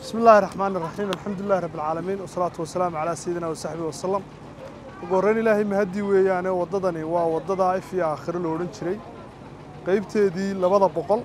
bismi illaahi raxmaan iraxiim alxamdu lilahi rabbi alcaalamiin wasalaatu wasalaamu calaa sayidina wasaxbihi wasalam ugu horreyn ilaahay mahadii weeyaane waddadani waa waddada if iyo aakhiro lo odhan jiray qaybteedii labada boqol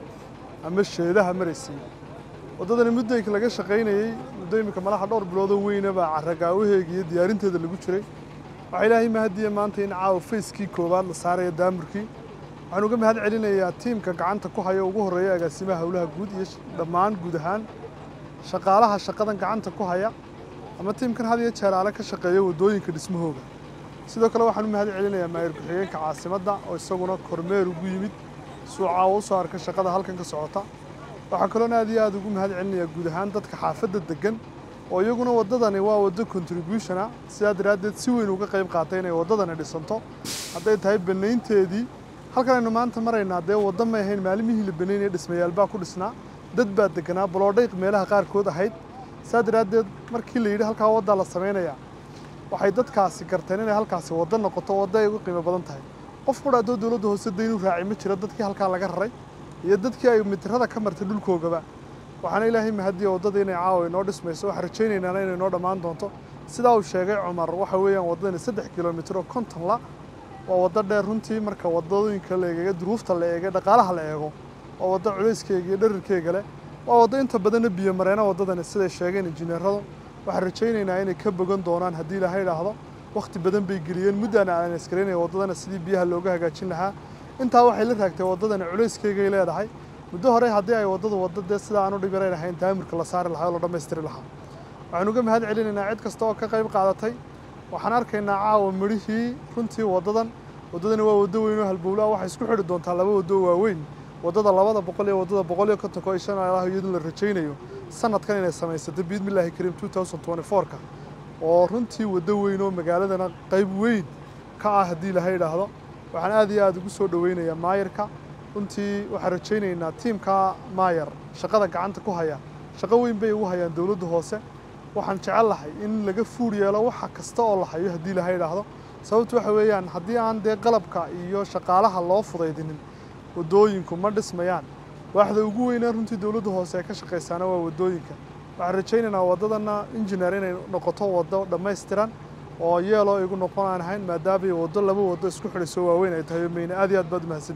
ama sheedaha maraysay waddadani muddayka laga shaqaynayey muddo iminka malaha dhowr biloodoo weynaba carragaawaheega iyo diyaarinteeda lagu jiray waxaa ilaahay mahadiya maanta in caawa fayskii koowaad la saaraya daamurkii waxaan uga mahad celinayaa tiimka gacanta ku haya ugu horreeya agaasimaha howlaha guud iyo dhammaan guud ahaan shaqaalaha shaqadan gacanta ku haya ama tiimkan had iyo jeer aale ka shaqeeya waddooyinka dhismahooga sidoo kale waxaan u mahad celinayaa maayir ku-xigeenka caasimadda oo isaguna kormeer ugu yimid suucaa u soo arka shaqada halkan ka socota waxaa kaloona aad iyo aad ugu mahad celinayaa guud ahaan dadka xaafadda deggan oo iyaguna waddadani waa waddo contributiona sidaa daraaddeed si weyn uga qayb qaatay inay waddadani dhisanto hadday tahay bannaynteedii halkan aynu maanta maraynaa dee waddo may ahayn maalimihii la banaynaya dhismayaalbaa ku dhisnaa dad baa deganaa baloodhayq meelaha qaarkood ahayd saa daraaddeed markii la yidhi halkaa waddaa la samaynayaa waxay dadkaasi garteen inay halkaasi waddo noqoto waddo ay ugu qiimo badan tahay qof qura haddoo dowladda hoose daynuu raaci ma jiro dadkii halkaa laga raray iyo dadkii ay mitirada ka martay dhulkoogaba waxaana ilaahay mahadiya waddada inay caawa inoo dhismayso waxaan rajaynaynaan inay inoo dhammaan doonto sidaa uu sheegay cumar waxa weeyaan waddadani saddex kilomitir oo konton la waa waddo dheer runtii marka waddooyinka la eegaya duruufta la eegay dhaqaalaha la eego waa waddo culayskeyga iyo dharirkeyga leh waa waddo inta badanna biyo mareena waddadani siday sheegeen injineeradu waxaan rajaynaynaa inay ka bogan doonaan haddii ilaahay idhaahdo wakhti badan bay geliyeen muddaana aan askaraynaya waddadana sidii biyaha looga hagaajin lahaa intaa waxay la raagtay waddadani culayskeygaay leedahay muddo hore haddii ay waddadu waddo dee sida aan u dhib yarayn ahayn daamurka la saari lahaa oo la dhammaystiri lahaa waxaan uga mahad celinaynaa cid kasta oo ka qayb qaadatay waxaan arkaynaa caawa midhihii runtii waddadan waddadani waa waddo weyn oo halbowlaa waxay isku xidhi doontaa laba waddo waaweyn waddada labada boqol iyo waddada boqol iyo kontonka oo shan ilaah iyadun la rajaynayo sanadkan inay samaysato biidmillaahi kariim two thousand twenty four-ka oo runtii waddo weyn oo magaaladana qayb weyn ka ah haddii ilaahay idhaahdo waxaan aad iyo aad ugu soo dhoweynayaa maayarka runtii waxaan rajaynaynaa tiimka maayar shaqada gacanta ku haya shaqo weyn bay ugu hayaan dowladda hoose waxaan jecel lahay in laga fuur yeelo waxa kasta oo la hayo haddii ilaahay idhaahdo sababtu waxa weeyaan haddii aan dee qalabka iyo shaqaalaha loo fudaydinin waddooyinku ma dhismayaan waaxda ugu weynaa runtii dowladda hoose ee ka shaqaysaana waa waddooyinka waxaan rajaynaynaa waddadana injineer inay noqoto waddo dhammaystiran oo yeeloo igu noqon aan ahayn maadaamay waddo laba waddo isku xidhayso waaweyn ay tahay meyne aad iyo aad baad umahadsan